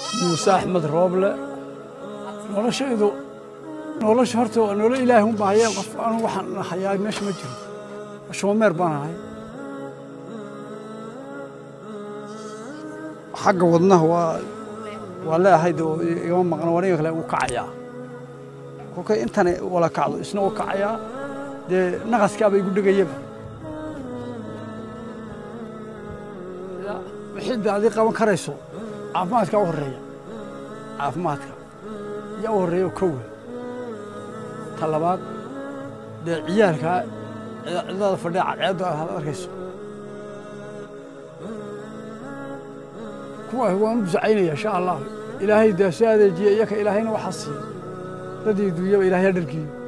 muuse axmed rooble noloshaydu nolosha horta waa nolol ilaahi un baa hayeen qof anu waxaan hayaa meesha ma jiro shoomeer baan ahay xagga wadnaha waa waa leeahay de igama maqno waniga kale u kacayaa kolkay intana wala kacdo isna u kacayaa dee naqaskaaba igu dhegayaba wixii de adii qaban karayso caafimaadka u horreeya caafimaadka yaa u horreeya oo kowe ta labaad dee ciyaalkaa cidada fadhiya cadceeddu aad arkayso kuwaas waan u ducaynaya insha allah ilaahay dee soo adeejiya iyaka ilaahayna waxaa siiya dadii duunyaba ilaahay ha dhargiyo